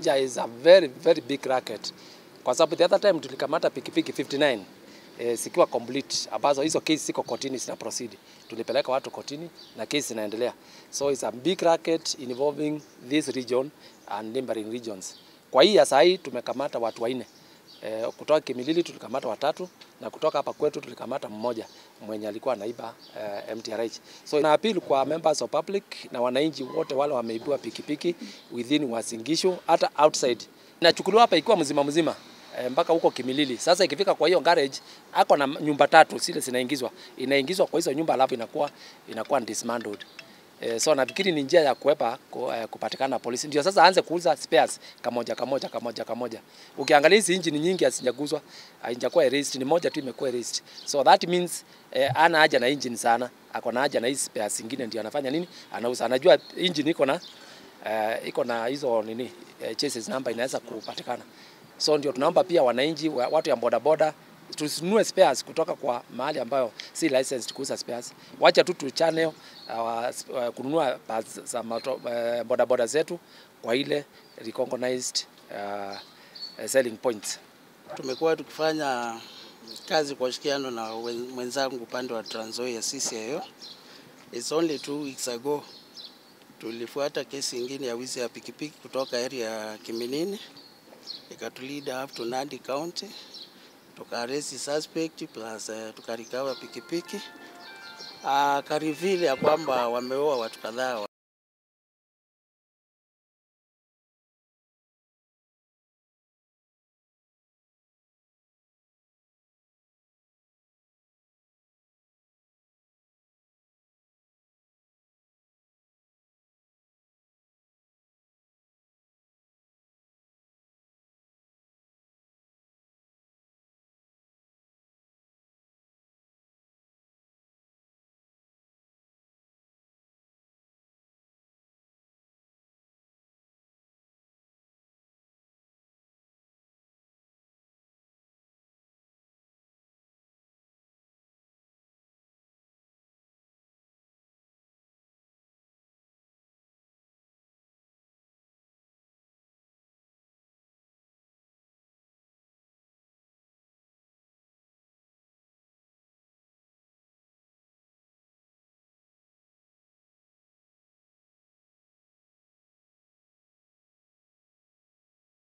there is a very very big racket, kwa sababu the other time tulikamata pikipiki 59 eh, zikiwa complete ambazo hizo kesi ziko kotini zina proceed. Tulipeleka watu kotini na kesi zinaendelea, so it's a big racket involving this region and neighboring regions. Kwa hii ya saa hii tumekamata watu wanne eh, kutoka Kimilili tulikamata watatu na kutoka hapa kwetu tulikamata mmoja mwenye alikuwa anaiba eh, MTRH. So na appeal kwa members of public na wananchi wote wale wameibiwa pikipiki within Uasin Gishu hata outside. Inachukuliwa hapa ikiwa mzima mzima eh, mpaka huko Kimilili. Sasa ikifika kwa hiyo garage ako na nyumba tatu zile zinaingizwa. Inaingizwa kwa hizo nyumba alafu inakuwa inakuwa dismantled. Eh, so nafikiri ni njia ya kuepa ku, eh, kupatikana polisi. Ndio sasa aanze kuuza spares kamoja kamoja kamoja kamoja. Ukiangalia hizi engine nyingi hazijaguzwa, haijakuwa erased, ni moja tu imekuwa erased. So that means eh, ana haja na engine sana, ako na haja na hizi spares zingine ndio anafanya nini? Anauza. Anajua engine iko na eh, iko na hizo nini eh, chassis number inaweza kupatikana. So ndio tunaomba pia wananchi wa- watu ya bodaboda tusinunue spares kutoka kwa mahali ambayo si licensed kuuza spares. Wacha tu tu channel uh, uh, kununua parts za moto- uh, bodaboda zetu kwa ile recognized uh, uh, selling points. Tumekuwa tukifanya kazi kwa ushirikiano na wen- mwenzangu upande wa Trans Nzoia CCIO. It's only two weeks ago tulifuata kesi ingine ya wizi ya pikipiki kutoka area ya Kiminini ikatulida up to Nandi County, tukaaresti suspect plus uh, tukarikawa pikipiki uh, karivile ya kwamba wameoa watu kadhaa